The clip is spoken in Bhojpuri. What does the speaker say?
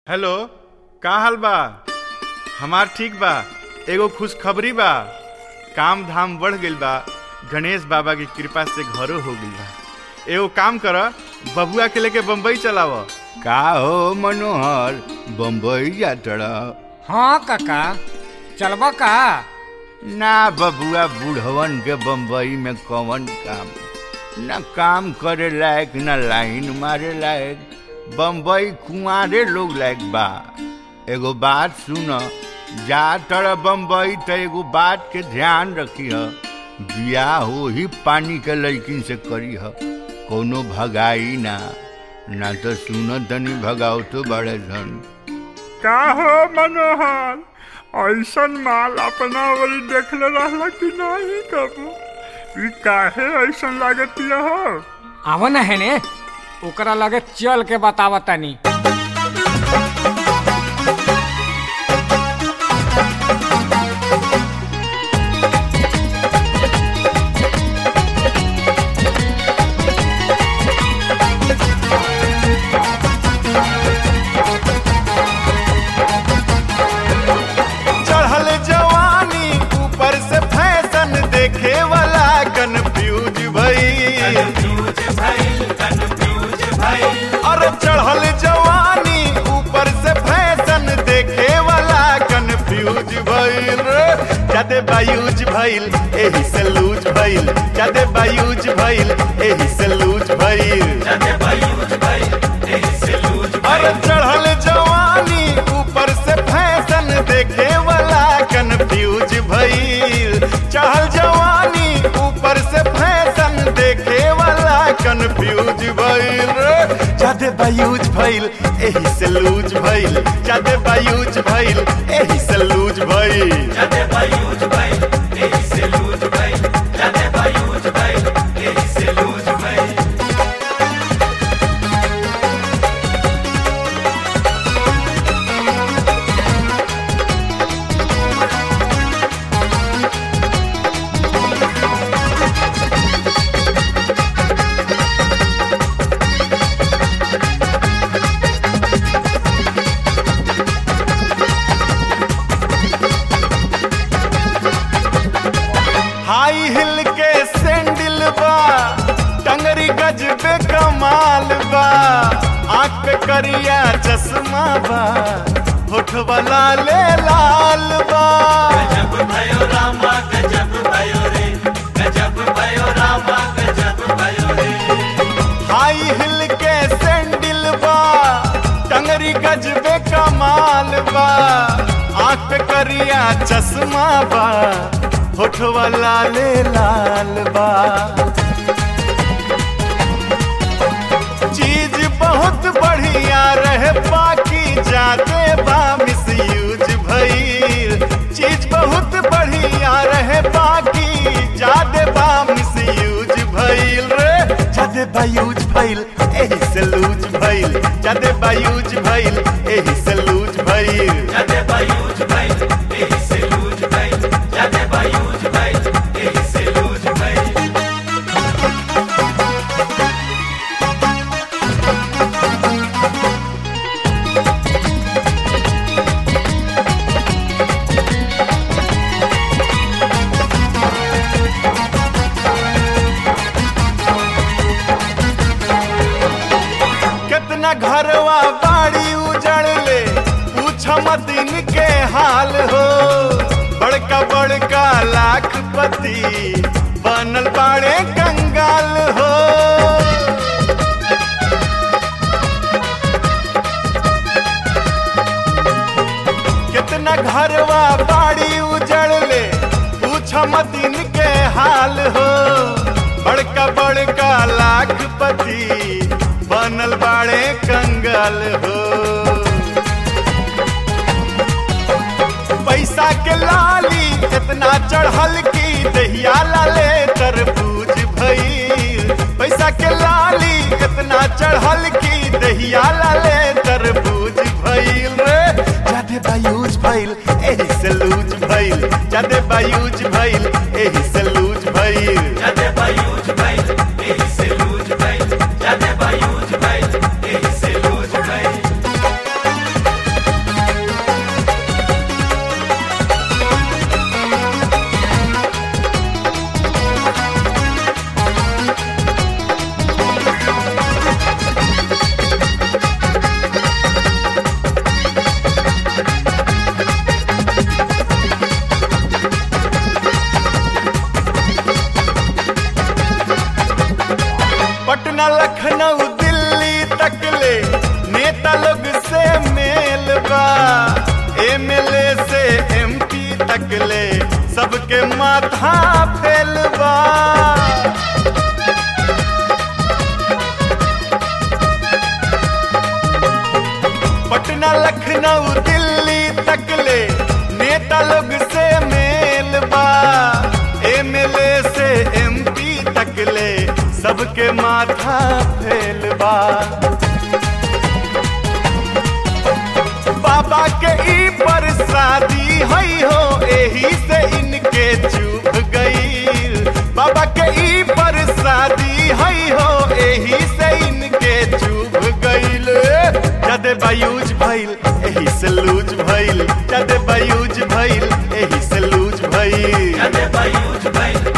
हेलो का हाल बा हमार ठीक बा एगो खुशखबरी बा काम धाम बढ़ गइल बा गणेश बाबा की कृपा से घरो हो गइल बा एगो काम कर बबुआ के लेके बम्बई चलाव का हो मनोहर बम्बई जातड़ा हाँ काका चलबा का ना बबुआ बूढ़वन के बम्बई में कौन काम न काम करे लायक न लाइन मारे लायक बम्बई कुंवारे लोग लायक बा एगो बात सुन जा तड़ बम्बई त एगो बात के ध्यान रखी ह बियाह हो ही पानी के लड़किन से करी ह कोनो भगाई ना ना तो सुन तनी भगाओ तो बड़े धन का हो मनोहर ऐसन माल अपना ओरी देखले रहला कि नहीं कबू ई काहे ऐसन लागतिया हो आव न है ने ओकरा लगे चल के बतावा तनी चढ़ल जवानी ऊपर से फैशन देखे वाला कंफ्यूज भई अरे चढ़ल जवानी ऊपर से फैशन देखे वाला कंफ्यूज भइल रे जादे बायूज भइल एही से लूज भइल जादे बायूज भइल एही से लूज भइल अरे चढ़ल जवानी ऊपर से फैशन देखे वाला कंफ्यूज भइल चढ़ल जवानी ऊपर से फैशन देखे वाला कंफ्यूज भइल रे जादे बायूज भइल एही से लूज भइल जादे बायूज भइल एही से लूज भइल हाई हिल के सैंडल बा टंगरी गजबे कमाल बा आँख पे करिया चश्मा बा होठ वाला ले लाल बा हाई हिल के सैंडल बा टंगरी गजबे कमाल बा आँख पे करिया चश्मा बा होठ वाला ले लाल बा चीज बहुत बढ़िया रहे बाकी जाते बा मिस यूज भइल चीज बहुत बढ़िया रहे बाकी जादे बा मिस यूज भइल रे जादे बा यूज भइल एही से लूज भइल जादे बा यूज भइल एही से लूज भइल कितना घरवा बाड़ी उजड़ ले पूछ मत इनके हाल हो बड़का बड़का लाखपति बनल बाड़े कंगाल हो कितना घरवा बाड़ी उजड़ ले पूछ मत इनके हाल हो बड़का बड़का लाखपति बनल बाड़े कंगाल हो पैसा के लाली इतना चढ़ल की दहिया लाले तरबूज भइल पैसा के लाली इतना चढ़ल की दहिया लाले तरबूज भइल रे जादे बायूज भइल एही से लूज भइल जादे बायूज भइल एही से लूज भइल एमएलए से एमपी तक ले सबके माथा फेल बा पटना लखनऊ दिल्ली तक ले नेता लोग से मेल बा एमएलए से एमपी तक ले सबके माथा फेल बा बाबा के ई पर शादी हई हो एही से इनके चुभ गई बाबा के ई पर शादी हई हो एही से इनके चुभ गईल जदे बायूज भइल एही से लूज भइल जदे बायूज भइल एही से लूज भइल जदे बायूज भइल